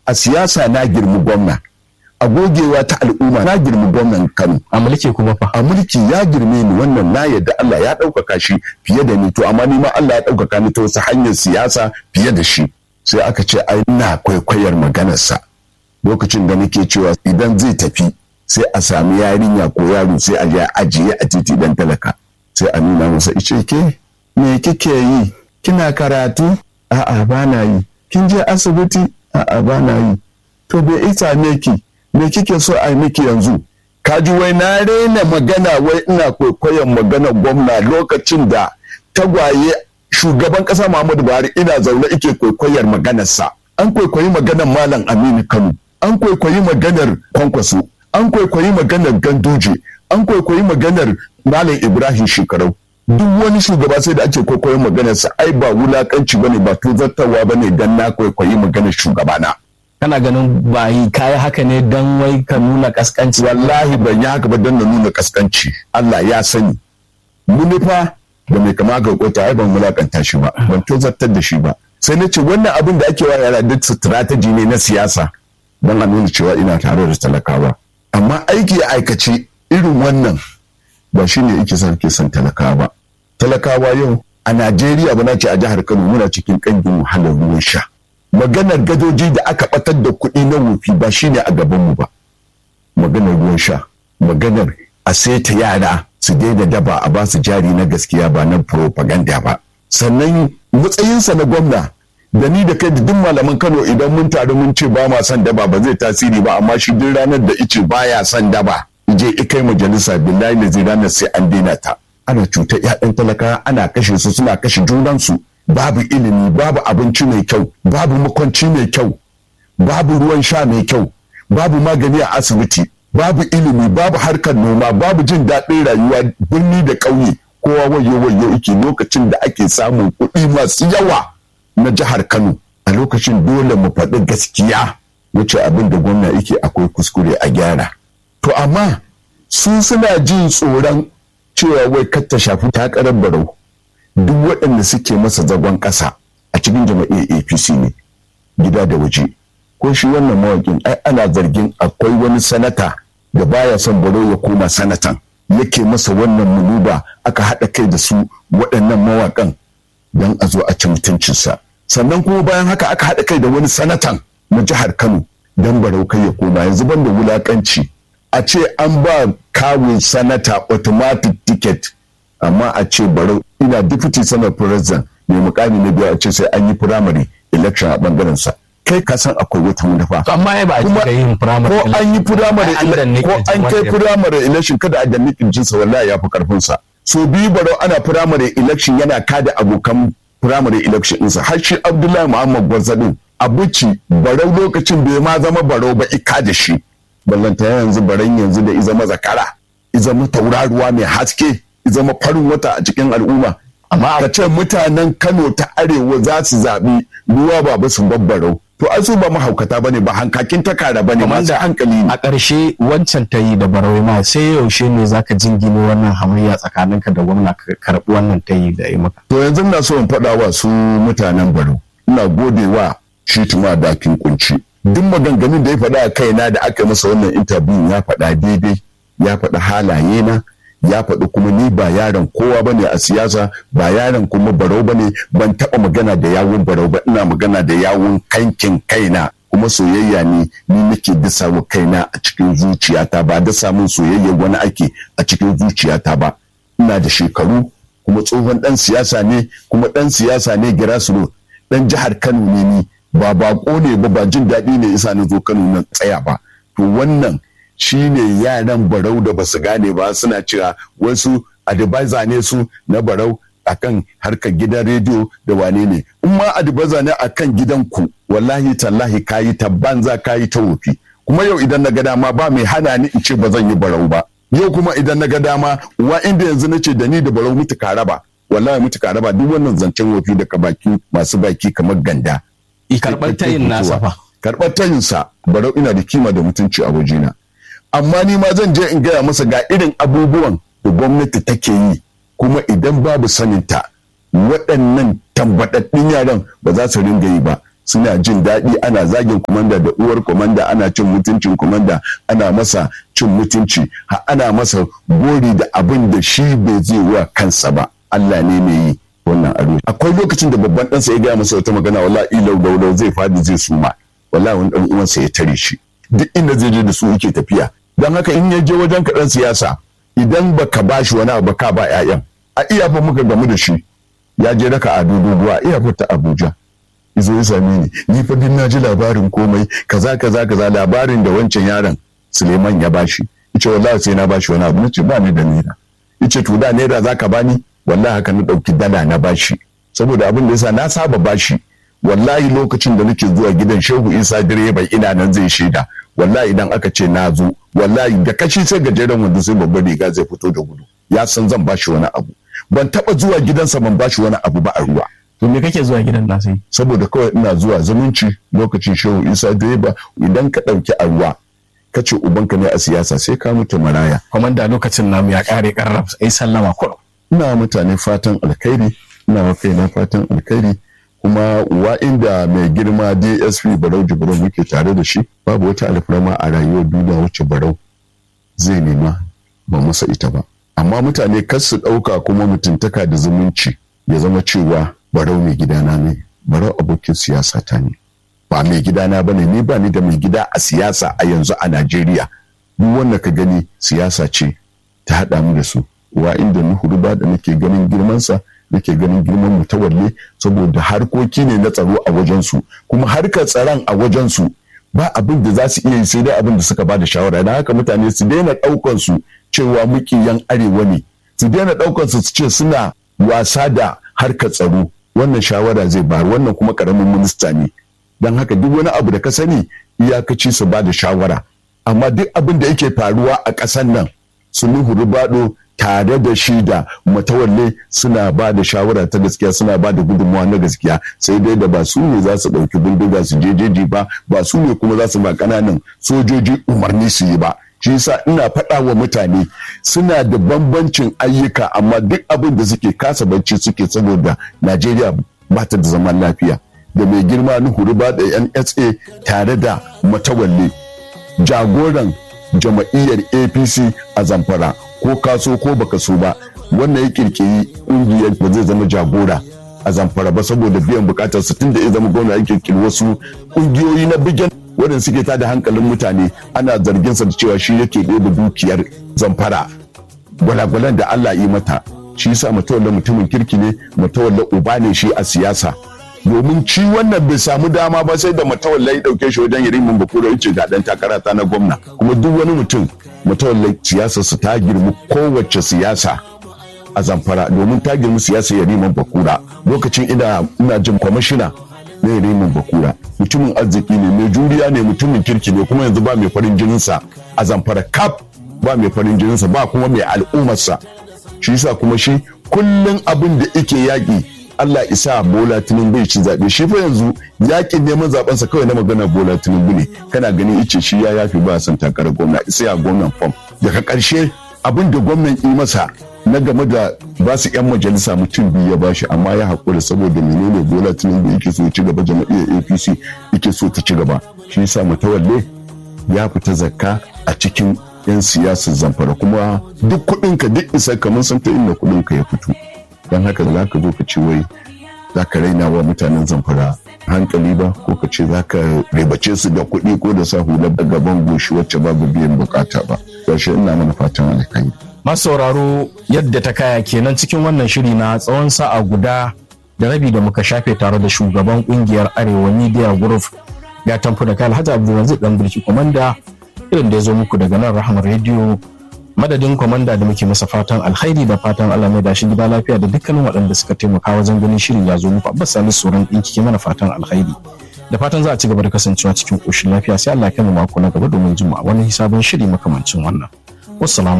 a siyasa na girmi gwamna a gogewa ta al'umma na girmi gwamnan Kano a mulki kuma fa a mulki ya girme ni wannan na yadda Allah ya ɗaukaka shi fiye da ni to amma ni ma Allah ya ɗaukaka ni ta wasu hanyar siyasa fiye da shi sai aka ce ai ina kwaikwayar maganarsa lokacin da nake cewa idan zai tafi sai a sami yarinya ko yaro sai a je a ajiye a titi dan talaka sai a nuna masa ice ke me kike yi kina karatu a'a ba na yi kin je asibiti a'a ba na yi to bai isa ne ki me kike so a yi miki yanzu kaji wai na raina magana wai ina kwaikwayon magana gwamna lokacin da tagwaye shugaban kasa Muhammadu Buhari ina zaune ike kwaikwayar maganarsa an kwaikwayi maganar Malam Aminu Kano an kwaikwayi maganar Kwankwaso an kwaikwayi maganar Ganduje an kwaikwayi maganar Malam Ibrahim Shekarau duk wani shugaba sai da ake kwaikwayon maganarsa ai ba wulakanci bane ba tozartarwa bane dan na kwaikwayi maganar shugabana kana ganin ba yi kayi haka ne don wai ka nuna kaskanci wallahi ban yi haka ba don na nuna kaskanci Allah ya sani munifa da mai kama ga kota ai ban wulakanta shi ba ban tozartar da shi ba sai na ce wannan abin da ake wa yara duk strategy ne na siyasa don a nuna cewa ina tare da talakawa amma aiki a aikace irin wannan ba shi ne yake son ke son talakawa ba talakawa yau a Najeriya ba na ce a jihar Kano muna cikin kangin wahalar ruwan sha maganar gadoji da aka batar da kuɗi na wofi ba shine a gabanmu ba maganar ruwan sha maganar a saita yara su daina daba a ba su jari na gaskiya ba na propaganda ba sannan matsayinsa na gwamna da ni da kai da duk malaman kano idan mun taru mun ce ba ma son daba ba zai tasiri ba amma shi duk ranar da ice baya son daba je ikai majalisa billahi da zai ranar sai an daina ta ana cutar 'ya'yan talaka ana kashe su suna kashe junansu babu ilimi babu abinci mai kyau babu makwanci mai kyau babu ruwan sha mai kyau babu magani a asibiti babu ilimi babu harkar noma babu jin daɗin rayuwa birni da ƙauye kowa wayo wayo yake lokacin da ake samun kuɗi masu yawa na jihar kano a lokacin dole mu faɗi gaskiya wuce abin da gwamna yake akwai kuskure a gyara to amma su suna jin tsoron cewa wai kar ta shafi takarar barau duk waɗanda suke masa zagon ƙasa a cikin jama'iyyar apc ne gida da waje ko shi wannan mawaƙin ai ana zargin akwai wani sanata da baya son baro ya koma sanatan yake masa wannan munuba aka haɗa kai da su waɗannan mawaƙan don a zo a ci mutuncinsa sannan kuma bayan haka aka haɗa kai da wani sanatan na jihar kano don barau kai ya koma yanzu ban da wulaƙanci a ce an ba kawun sanata automatic ticket amma a ce barau ina deputy senate president mai mukami na biyu a ce sai an yi primary election a bangaren sa kai ka san akwai wata manufa amma ai ba a cika yin primary ko an yi primary ko an kai primary election kada a danni kirjin sa wallahi ya fi karfin sa so biyu barau ana primary election yana kada abokan primary election ɗinsa har shi abdullahi muhammad gwarzadin abuci barau lokacin bai ma zama barau ba ika da shi ballanta yanzu baran yanzu da izama zakara izama tauraruwa mai haske zama farin wata a cikin al'umma amma ka ce mutanen kano ta arewa za su zaɓi ruwa ba ba su babbarau to an su ba mahaukata bane ba hankakin takara bane masu hankali ne a ƙarshe wancan ta yi da barawai ma sai yaushe ne zaka jingine wannan hamayya tsakaninka da gwamna ka karɓi wannan ta yi da yi maka to yanzu na so in faɗa wa su mutanen barau ina gode wa shi tuma dakin kunci duk maganganun da ya faɗa a kaina da aka masa wannan interview ya faɗa daidai ya faɗa halaye na ya faɗi kuma ni ba yaron kowa bane a siyasa ba yaron kuma barau bane ban taɓa magana da yawun barau ba ina magana da yawun kankin kaina kuma soyayya ne ni nake dasa wa kaina a cikin zuciyata ba dasa min soyayya wani ake a cikin zuciyata ba ina da shekaru kuma tsohon ɗan siyasa ne kuma ɗan siyasa ne girasiro ɗan jihar kano ne ni ba bako ne ba ba jin daɗi ne isa na zo kano na tsaya ba to wannan shine yaran barau da basu gane ba suna cewa wasu advisor ne su na barau akan harkar gidan rediyo da wane ne in ma advisor ne akan gidanku wallahi tallahi kayi ta banza kayi ta wofi kuma yau idan na ga dama ba mai hana ni in ce ba zan yi barau ba yau kuma idan na ga dama wa inda yanzu na ce da ni da barau mutu raba wallahi mutu raba duk wannan zancen wofi daga baki masu baki kamar ganda karɓar tayin nasa fa karɓar tayinsa barau ina da kima da mutunci a wajena amma ni ma zan je in gaya masa ga irin abubuwan da gwamnati take yi kuma idan babu saninta waɗannan tambaɗaɗɗun yaran ba za su ringa yi ba suna jin daɗi ana zagin komanda da uwar komanda ana cin mutuncin komanda ana masa cin mutunci har ana masa gori da abin da shi bai zai wa kansa ba Allah ne mai yi wannan ado akwai lokacin da babban ɗansa ya gaya masa wata magana wallahi ilau daulau zai fadi zai suma wallahi wani ɗan uwansa ya tare shi duk inda zai je da su yake tafiya don haka in ya je wajen kaɗan siyasa idan baka bashi wani abu ka ba 'ya'yan a iya fa muka gamu da shi ya je raka a doguwa iya fa ta Abuja izo ya same ni ni fa din na ji labarin komai kaza kaza kaza labarin da wancan yaron Suleiman ya bashi yace wallahi sai na bashi wani abu nace ba ni da naira yace to da naira zaka bani wallahi haka na dauki dala na bashi saboda abin da yasa na saba bashi wallahi lokacin da nake zuwa gidan Shehu Isa direba ina nan zai shaida wallahi idan aka ce na zo wallahi da kashi sai gajeren wanda sai babban riga zai fito da gudu ya san zan bashi wani abu ban taba zuwa gidansa ban bashi wani abu ba a ruwa to me kake zuwa gidan nasa yi saboda kawai ina zuwa zumunci lokacin shehu isa direba idan ka ɗauki a ruwa ka ce ubanka ne a siyasa sai ka mutu maraya komanda lokacin namu ya kare karraf ai sallama kurum ina mutane fatan alkhairi ina wa kaina fatan alkhairi kuma wa inda mai girma dsp barau jibril muke tare da shi babu wata alfarma a rayuwar duniya wacce barau zai nema ba masa ita ba amma mutane kar su ɗauka kuma mutuntaka da zumunci ya zama cewa barau mai gidana ne barau abokin siyasa ta ne ba mai gidana ba ne ni ba ni da mai gida a siyasa a yanzu a najeriya duk wanda ka gani siyasa ce ta haɗa mu da su wa inda nuhu ba da nake ganin girmansa nake ganin girman mutawalle saboda harkoki ne na tsaro a wajensu kuma harkar tsaron a wajensu ba abin da za su iya yi sai dai abin da suka ba da shawara don haka mutane su daina ɗaukan su cewa mukiyan arewa ne su daina ɗaukan su ce suna wasa da harkar tsaro wannan shawara zai bayar wannan kuma karamin minista ne don haka duk wani abu da ka sani iyakaci su ba da shawara amma duk abin da yake faruwa a ƙasar nan su nuhu rubado tare da shi da matawalle suna ba da shawara ta gaskiya suna ba da gudunmawa na gaskiya sai dai da ba su ne za su ɗauki bindiga su je jeji ba ba su ne kuma za su ba ƙananan sojoji umarni su yi ba shi yasa ina faɗa wa mutane suna da bambancin ayyuka amma duk abin da suke kasa bacci suke saboda najeriya ba ta da zaman lafiya da mai girma na huruba da nsa tare da matawalle jagoran jama'iyyar apc a zamfara ko kaso ko baka so ba wannan ya kirkiri ƙungiyar ba zai zama jagora a zamfara ba saboda biyan bukatar su tun da ya zama gwamna ya kirkiri wasu ƙungiyoyi na bigen waɗanda suke tada hankalin mutane ana zargin sa da cewa shi yake ɗebe dukiyar zamfara gwalagwalan da Allah yi mata shi yasa mutawalla mutumin kirki ne mutawalla uba ne shi a siyasa domin ci wannan bai samu dama ba sai da mutawalla ya ɗauke shi wajen yarimin bakura yace ga dan takara ta na gwamna kuma duk wani mutum mutawalla siyasar su ta girmi kowace siyasa a zamfara domin ta girmi siyasar yarimin bakura lokacin ina ina jin kwamishina na yarimin bakura mutumin arziki ne mai juriya ne mutumin kirki ne kuma yanzu ba mai farin jininsa a zamfara kaf ba mai farin jininsa ba kuma mai al'ummarsa shi yasa kuma shi kullum abin da yake yaƙi Allah isa Bola Tinubu bai ci zaɓe shi fa yanzu yaƙin neman zaɓensa kawai na magana Bola Tinubu ne kana ganin ice shi ya yafi ba son takarar gwamna isa ya gwamnan fam daga ƙarshe abin da gwamnan yi masa na game da ba su 'yan majalisa mutum biyu ya bashi amma ya haƙura saboda menene bola tinubu yake so ya ci gaba jama'iyyar apc yake so ta ci gaba shi yasa mutawalle ya fita zakka a cikin 'yan siyasar zamfara kuma duk kuɗinka duk isa kamar san ta inda kuɗinka ya fito don haka za ka zo ka ce wai za ka raina wa mutanen zamfara hankali ba ko ka ce za ka ribace su da kuɗi ko da sa hular gaban goshi wacce babu biyan bukata ba yaushe ina mana fatan alkhairi masauraro yadda ta kaya kenan cikin wannan shiri na tsawon sa'a guda da rabi da muka shafe tare da shugaban kungiyar arewa media group ya tamfu da kai alhaji abdulrazak dan birki komanda irin da ya zo muku daga nan rahama radio madadin komanda da muke masa fatan alkhairi da fatan allah mai dashi gida lafiya da dukkanin waɗanda suka taimaka wajen ganin shirin ya zo muku abbas salisu sauran ɗinki ke mana fatan alkhairi da fatan za a ci gaba da kasancewa cikin ƙoshin lafiya sai allah ya kai mu mako na gaba domin jima'a wani sabon shiri makamancin wannan wassalamu